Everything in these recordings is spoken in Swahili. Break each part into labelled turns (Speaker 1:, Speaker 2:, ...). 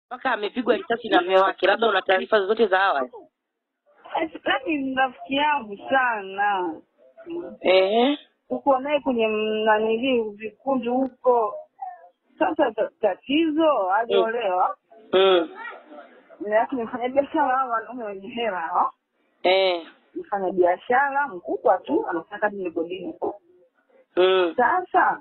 Speaker 1: mpaka amepigwa risasi na mume wake. Labda una taarifa zozote za awali?
Speaker 2: Yaani ni rafiki yangu sana.
Speaker 1: Ehe.
Speaker 2: Uko naye kwenye nanili vikundi huko. Sasa ta- tatizo aliolewa
Speaker 1: Mm.
Speaker 2: lakini mfanya biashara hao wanaume wenye hela hao.
Speaker 1: Eh.
Speaker 2: Mfanya biashara mkubwa tu anataka migodini.
Speaker 1: Mm.
Speaker 2: Sasa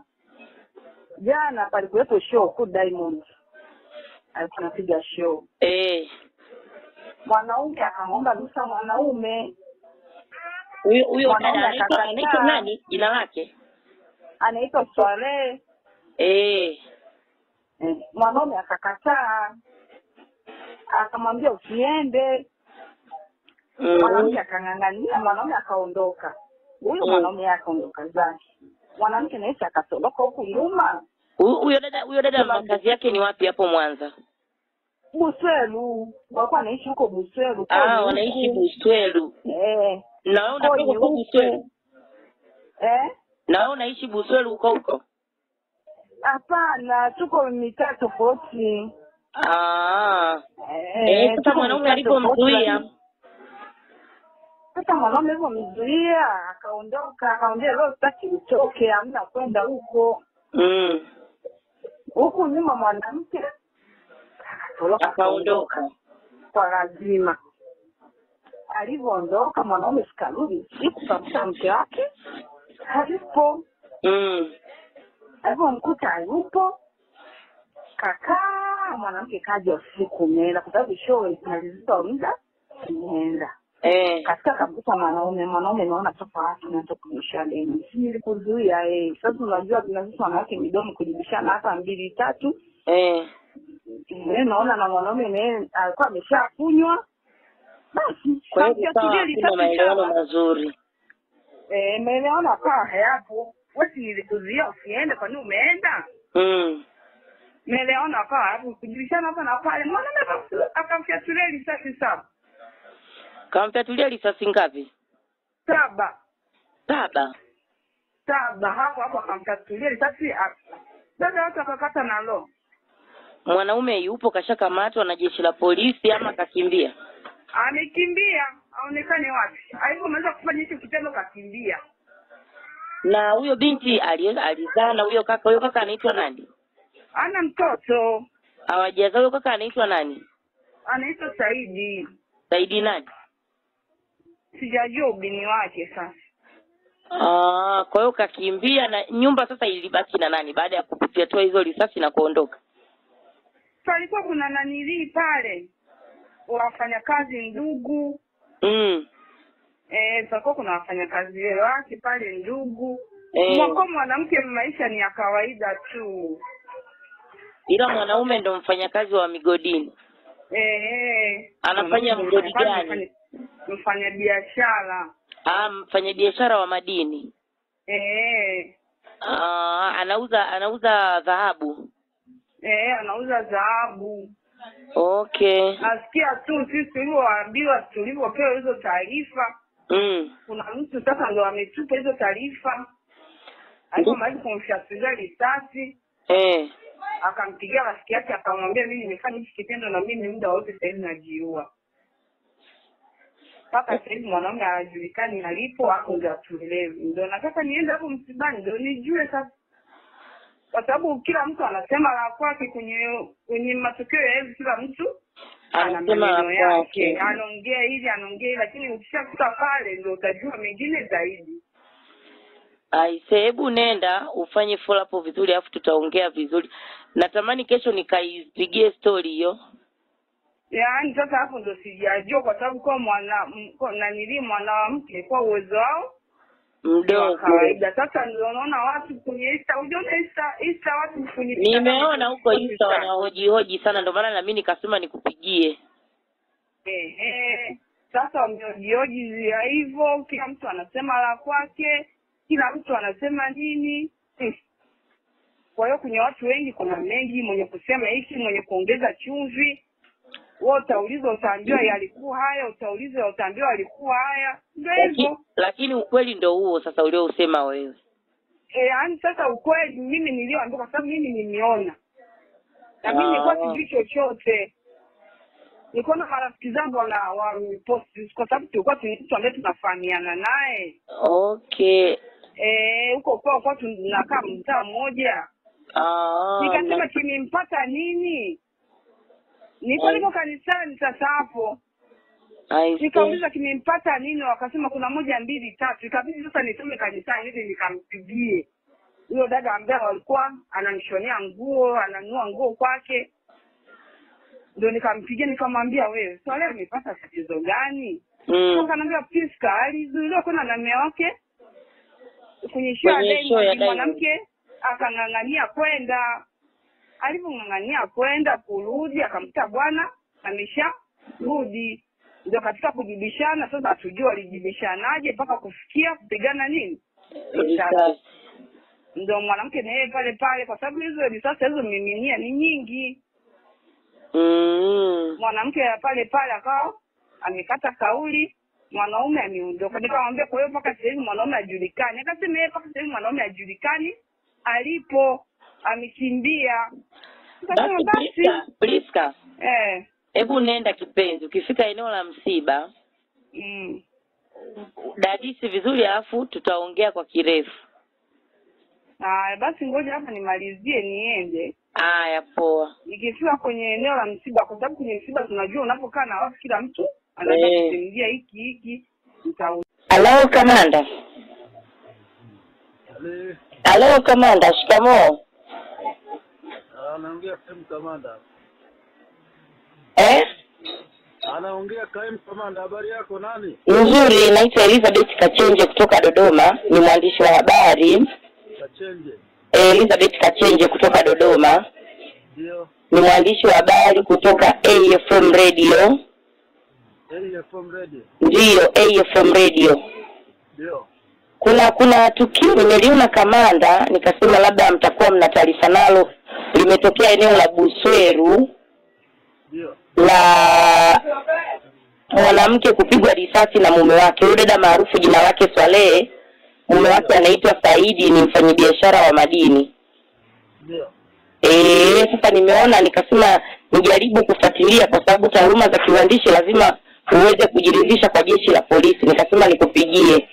Speaker 2: jana palikuwepo show ku Diamond alikuwa anapiga show,
Speaker 1: Eh.
Speaker 2: mwanaume akamwomba ruhusa mwanaume,
Speaker 1: Huyo huyo
Speaker 2: Mwanaume
Speaker 1: dada anaitwa
Speaker 2: akakataa.
Speaker 1: anaitwa nani? Jina lake?
Speaker 2: anaitwa Swalehe.
Speaker 1: Eh.
Speaker 2: Eh, Mwanaume akakataa, akamwambia usiende.
Speaker 1: Mm.
Speaker 2: Mwanamke akang'ang'ania, mwanaume akaondoka. Huyo
Speaker 1: Mm.
Speaker 2: mwanaume akaondoka zake, mwanamke naye akatoroka huku nyuma
Speaker 1: Huyo huyo dada huyo dada makazi yake ni wapi hapo Mwanza?
Speaker 2: Buswelu, walikuwa wanaishi huko Buswelu.
Speaker 1: Ah,
Speaker 2: Kodi
Speaker 1: wanaishi
Speaker 2: huku.
Speaker 1: Buswelu.
Speaker 2: Eh,
Speaker 1: Na wewe unatoka
Speaker 2: kodi
Speaker 1: huko
Speaker 2: huku.
Speaker 1: Buswelu?
Speaker 2: Eh?
Speaker 1: Na wewe unaishi Buswelu huko huko?
Speaker 2: Hapana, tuko mitaa tofauti.
Speaker 1: Ah.
Speaker 2: Eh,
Speaker 1: Eh, sasa
Speaker 2: tuko
Speaker 1: mwanaume
Speaker 2: mitaa
Speaker 1: alipomzuia.
Speaker 2: tofauti. Sasa mwanaume alivyomzuia akaondoka, akaambia leo sitaki utoke, hamna kwenda huko.
Speaker 1: Mm.
Speaker 2: Huku nyuma mwanamke akatoroka
Speaker 1: Akaondoka.
Speaker 2: kwa lazima. Alivyoondoka mwanaume sikarudi usiku kamkuta mke wake hayupo.
Speaker 1: Mm.
Speaker 2: Alivyomkuta hayupo, kakaa mwanamke kaja usiku umeenda, kwa sababu show ilimalizika muda imeenda.
Speaker 1: Eh.
Speaker 2: Katika kamkuta mwanaume, mwanaume naona tofauti na tokumisha deni, si nilikuzuia eh. Sasa unajua tunazisha wanawake midomo kujibishana hata mbili tatu
Speaker 1: Eh.
Speaker 2: Eh, naona na mwanaume naye alikuwa ameshakunywa basi
Speaker 1: Kwa hiyo
Speaker 2: kamfyatulia
Speaker 1: kukawa hakuna
Speaker 2: risasi
Speaker 1: maelewano
Speaker 2: chapa.
Speaker 1: mazuri.
Speaker 2: Eh, maelewano akawa hayapo. Wewe si nilikuzuia usiende, kwa nini umeenda?
Speaker 1: Mm.
Speaker 2: Maelewano akawa hapo, kujibishana hapa na pale. Mwanaume akamf- akamfyatulia risasi saba
Speaker 1: Kamtatulia risasi ngapi?
Speaker 2: saba
Speaker 1: Saba.
Speaker 2: saba, hapo hapo akamfyatulia risasi a- dada watu akakata na lo.
Speaker 1: Mwanaume yupo kashakamatwa na jeshi la polisi ama kakimbia?
Speaker 2: Amekimbia, aonekane wapi? Alipomaliza kufanya hicho kitendo kakimbia.
Speaker 1: Na huyo binti ali- alizaa na huyo kaka. Huyo kaka anaitwa nani?
Speaker 2: Ana mtoto
Speaker 1: Hawajazaa. Huyo kaka anaitwa nani?
Speaker 2: anaitwa Saidi.
Speaker 1: Saidi nani?
Speaker 2: sijajua ubini wake sasa.
Speaker 1: Ah, kwa hiyo kakimbia na nyumba sasa ilibaki na nani baada ya kufyatua hizo risasi na kuondoka?
Speaker 2: Palikuwa kuna nanilii pale wafanyakazi ndugu
Speaker 1: Mm.
Speaker 2: eh, palikuwa kuna wafanyakazi wake pale ndugu
Speaker 1: Eh.
Speaker 2: mwako mwanamke maisha ni ya kawaida tu
Speaker 1: Ila mwanaume ndo mfanyakazi wa migodini.
Speaker 2: eh, eh.
Speaker 1: Anafanya
Speaker 2: Mwanamke
Speaker 1: mgodi
Speaker 2: mfanyakazi,
Speaker 1: gani?
Speaker 2: mfanya- mfanya biashara
Speaker 1: Ah, mfanyabiashara wa madini.
Speaker 2: eh,
Speaker 1: Ah, anauza anauza dhahabu.
Speaker 2: eh, anauza dhahabu.
Speaker 1: Okay.
Speaker 2: Nasikia tu sisi tulivyoambiwa, tulivyopewa hizo taarifa
Speaker 1: Mm.
Speaker 2: kuna mtu sasa ndo ametupa hizo taarifa alipomaliza kumfyatulia risasi
Speaker 1: Eh.
Speaker 2: akampigia rafiki yake akamwambia mimi nimefanya hiki kitendo na mimi muda wote sasa hivi najiua mpaka sasa hivi mwanaume hajulikani alipo ako ndo atuelewi ndo nataka niende hapo msibani ndo nijue sasa kwa sababu kila mtu anasema la kwake kwenye kwenye matokeo ya hivi kila mtu ana
Speaker 1: Anasema la
Speaker 2: maneno yake
Speaker 1: kwake.
Speaker 2: anaongea hivi anaongea hivi lakini ukishafika pale ndo utajua mengine zaidi
Speaker 1: Aise, hebu nenda ufanye follow up vizuri alafu tutaongea vizuri. Natamani kesho nikaipigie story hiyo.
Speaker 2: yaani sasa hapo ndo sijajua kwa sababu kwa mwana m- kwa nanili mwanamke kwa uwezo wao ni wa
Speaker 1: Mdogo.
Speaker 2: kawaida sasa ndio unaona watu kwenye insta ujiona insta insta watu kwenye
Speaker 1: Nimeona huko
Speaker 2: Insta.
Speaker 1: Insta wanahojihoji sana ndio maana na mimi nikasema nikupigie.
Speaker 2: Ehe. sasa wameojioji ya hivyo kila mtu anasema la kwake kila mtu anasema nini Hmm. kwa hiyo kwenye watu wengi kuna mengi mwenye kusema hiki mwenye kuongeza chumvi wewe utaulizwa utaambiwa yalikuwa haya utaulizwa utaambiwa yalikuwa haya ndio
Speaker 1: Lakini,
Speaker 2: hivyo
Speaker 1: lakini ukweli ndo huo sasa uliousema wewe.
Speaker 2: Eh, yaani sasa ukweli mimi nilioambiwa kwa sababu mimi nimeona na mimi nilikuwa
Speaker 1: Ah.
Speaker 2: sijui chochote nilikuwa na marafiki zangu wana waposti kwa sababu tulikuwa tu- mtu ambaye tunafahamiana naye
Speaker 1: okay
Speaker 2: Eh, huko kwa kwa tunakaa mtaa mmoja
Speaker 1: ah,
Speaker 2: nikasema
Speaker 1: na-
Speaker 2: kimempata nini nilikuwa
Speaker 1: Mm.
Speaker 2: niko kanisani sasa hapo
Speaker 1: I see.
Speaker 2: nikauliza kimempata nini wakasema kuna moja mbili tatu ikabidi sasa nitume kanisani ili nikampigie huyo dada ambaye walikuwa ananishonea nguo ananunua nguo kwake ndo nikampigia nikamwambia wewe swala amepata tatizo gani
Speaker 1: Mm.
Speaker 2: akanaambia Priska alizuiliwa kwenda na mume wake kwenye show ya
Speaker 1: Kwenye show ya
Speaker 2: Diamond,
Speaker 1: Diamond.
Speaker 2: mwanamke akang'ang'ania kwenda alivyong'ang'ania kwenda kurudi akamkuta bwana amesha rudi ndio katika kujibishana sasa hatujua walijibishanaje mpaka kufikia kupigana nini
Speaker 1: Risasi.
Speaker 2: ndio mwanamke na yeye pale pale kwa sababu hizo risasi alizomiminia ni nyingi
Speaker 1: Mm.
Speaker 2: mwanamke ya pale pale akawa amekata kauli mwanaume ameondoka nikamwambia kwa hiyo mpaka sasa hivi mwanaume hajulikani akasema yeye mpaka sasa hivi mwanaume hajulikani alipo amekimbia nikasema
Speaker 1: Basi
Speaker 2: basi
Speaker 1: Priska, Priska,
Speaker 2: eh
Speaker 1: hebu nenda kipenzi, ukifika eneo la msiba
Speaker 2: mm.
Speaker 1: dadisi vizuri, alafu tutaongea kwa kirefu.
Speaker 2: Ah, basi ngoja hapa nimalizie niende
Speaker 1: Haya, poa.
Speaker 2: nikifika kwenye eneo la msiba kwa sababu kwenye msiba tunajua unapokaa na watu kila mtu anaweza
Speaker 1: Eh.
Speaker 2: kusimulia hiki hiki nita
Speaker 1: Halo kamanda.
Speaker 3: Ale,
Speaker 1: Halo kamanda, shikamoo.
Speaker 3: anaongea kaimu kamanda.
Speaker 1: Eh?
Speaker 3: Anaongea kaimu kamanda. Habari yako nani?
Speaker 1: Nzuri, naitwa Elizabeth Kachenje kutoka Dodoma, ni mwandishi wa habari.
Speaker 3: Kachenje.
Speaker 1: Eh, Elizabeth Kachenje kutoka Dodoma,
Speaker 3: Ndio.
Speaker 1: ni mwandishi wa habari kutoka AFM Radio.
Speaker 3: AFM Radio.
Speaker 1: Ndiyo, AFM Radio.
Speaker 3: Ndio.
Speaker 1: Kuna kuna tukio nimeliona kamanda, nikasema labda mtakuwa mna taarifa nalo, limetokea eneo la Busweru
Speaker 3: Ndio.
Speaker 1: la mwanamke kupigwa risasi na mume wake. Huyo dada maarufu jina lake Swalehe, mume wake anaitwa Saidi, ni mfanyabiashara wa madini.
Speaker 3: Ndio.
Speaker 1: Eh, sasa nimeona nikasema nijaribu kufuatilia kwa sababu taaluma za kiuandishi lazima uweze kujiridhisha kwa jeshi la polisi. Nikasema nikupigie.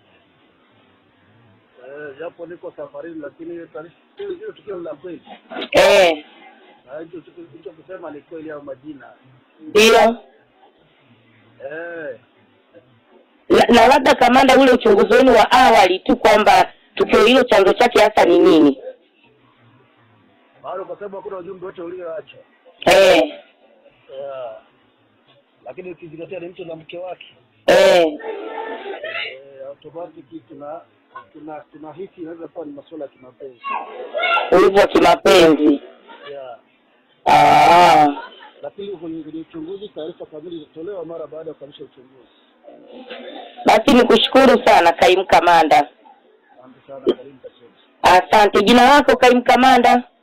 Speaker 3: Eh, japo niko safarini lakini hiyo taarifa hiyo hiyo tukio la kweli.
Speaker 1: Eh,
Speaker 3: Na hicho tukio hicho kusema ni kweli au majina.
Speaker 1: ndio.
Speaker 3: Eh,
Speaker 1: Na, na labda kamanda, ule uchunguzi wenu wa awali tu kwamba tukio hilo chanzo chake hasa ni nini?
Speaker 3: bado kwa sababu hakuna ujumbe wote ulioacha.
Speaker 1: Eh,
Speaker 3: Eh, lakini ukizingatia ni mtu na mke wake.
Speaker 1: eh,
Speaker 3: Eh, automatic tuna tuna tunahisi inaweza kuwa ni masuala ya kimapenzi.
Speaker 1: ulivyo wa kimapenzi.
Speaker 3: Yeah.
Speaker 1: Ah,
Speaker 3: lakini kwenye kwenye uchunguzi taarifa kamili itatolewa mara baada ya kukamilisha uchunguzi.
Speaker 1: basi nikushukuru sana kaimu kamanda.
Speaker 3: Asante sana, karibu Kachembe.
Speaker 1: Asante. Jina lako kaimu kamanda?